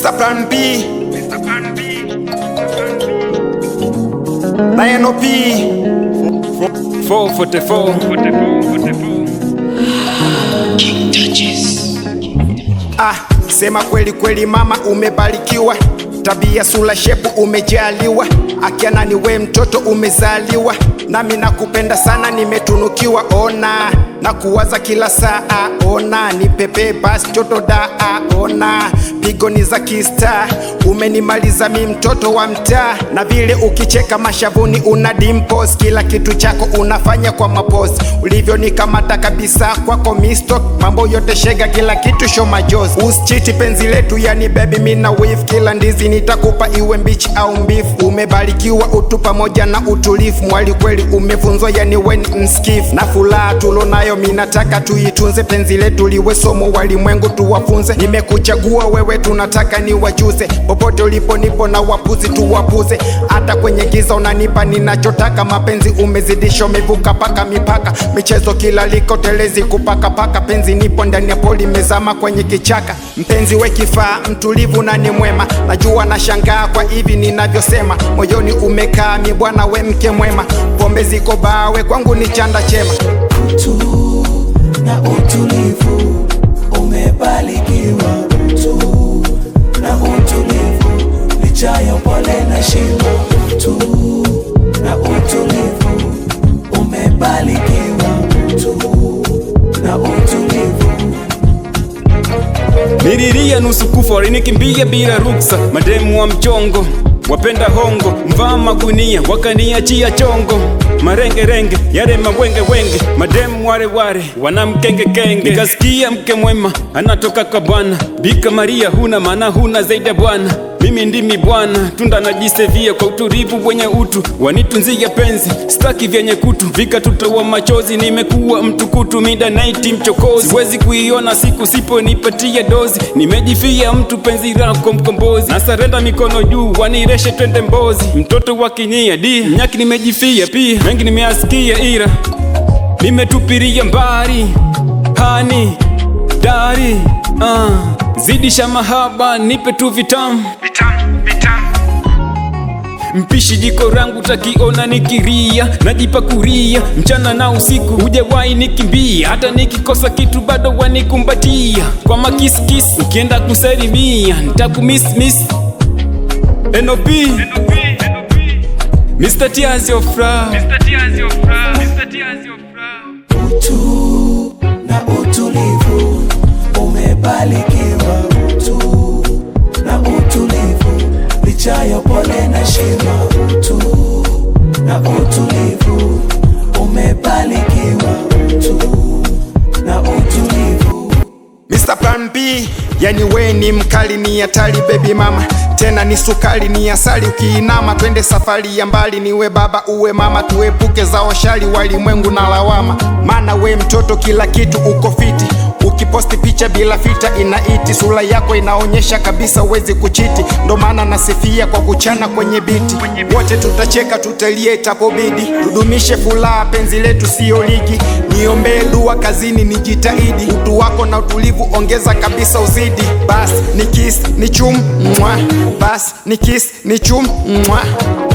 Mr. Plan B na NOP 444 Ah, sema kweli kweli mama, umebarikiwa tabia, sura, shepu umejaliwa, akiana ni we mtoto umezaliwa, nami nakupenda sana, nimetunukiwa. Ona na kuwaza kila saa, ona ni pepe basi joto da, ona pigo ni za kista, umenimaliza mi mtoto wa mtaa, na vile ukicheka mashavuni una dimples, kila kitu chako unafanya kwa mapozi, ulivyonikamata kabisa kwako misto, mambo yote shega, kila kitu show majozi, usichiti penzi letu, yani baby mina wave, kila ndizi nitakupa iwe mbichi au mbifu, umebarikiwa utu pamoja na utulifu, mwali kweli umevunzwa, yani weni mskifu, na furaha tulonayo minataka tuitunze, penzi letu liwe somo, walimwengu tuwafunze, nimekuchagua wewe, tunataka ni wajuze, popote ulipo nipo na wapuzi tuwapuze, hata kwenye giza unanipa ninachotaka, mapenzi umezidisha, umevuka paka mipaka, michezo kila liko telezi kupakapaka, penzi nipo ndani ya poli, mezama kwenye kichaka, mpenzi we kifaa, mtulivu na ni mwema, najua na shangaa kwa hivi ninavyosema, moyoni umekaa mi bwana, we mke mwema, pombe ziko bawe kwangu ni chanda chema utu na utulivu, umebarikiwa utu na utulivu, licha ya upole na shima. Utu na utulivu, umebarikiwa utu na utulivu. Nililia nusu kufa walinikimbia bila ruksa, mademu wa mchongo wapenda hongo, mvaa magunia wakaniachia chongo, marengerenge yale mawenge wenge, mademu wale wale wanamkenge kenge. Nikasikia mke mwema anatoka kwa Bwana, Bika Maria, huna maana huna zaidi ya Bwana. Mimi ndimi Bwana, tunda najisevia kwa utulivu wenye utu, wanitunzia penzi, staki vyenye kutu, vikatutoa machozi. Nimekuwa mtukutu, midnight mchokozi, siwezi kuiona siku siponipatia dozi. Nimejifia mtu, penzi lako mkombozi, nasarenda mikono juu, wanireshe twende Mbozi. Mtoto wa kinyia di nyaki, nimejifia pia, mengi nimeasikia, ila nimetupiria mbali hani dari uh, zidisha mahaba, nipe tu vitamu Mpishi jiko rangu takiona nikiria, najipakuria mchana na usiku, hujawahi nikimbia. Hata nikikosa kitu bado wanikumbatia kwa makisikisi, ukienda kusalimia nitakumismiss. NOP Mr. Tears of Love utu na utulivu, umebarikiwa utu na utulivu, licha ya upole na shima. Utu na utulivu, umebarikiwa utu na utulivu. Mr. Plan B, yani we ni mkali, ni hatari baby mama, tena ni sukari, ni asali. Ukiinama twende safari ya mbali, niwe baba uwe mama, tuepuke za washari walimwengu na lawama, maana we mtoto kila kitu uko fiti Ukiposti picha bila fita inaiti, sura yako inaonyesha kabisa uwezi kuchiti, ndo maana nasifia kwa kuchana kwenye biti. Wote tutacheka tutalie itapobidi, tudumishe furaha, penzi letu siyo ligi. Niombee dua kazini, nijitahidi, utu wako na utulivu ongeza kabisa uzidi. Bas ni kiss ni chum mwa, bas ni kiss ni chum mwa.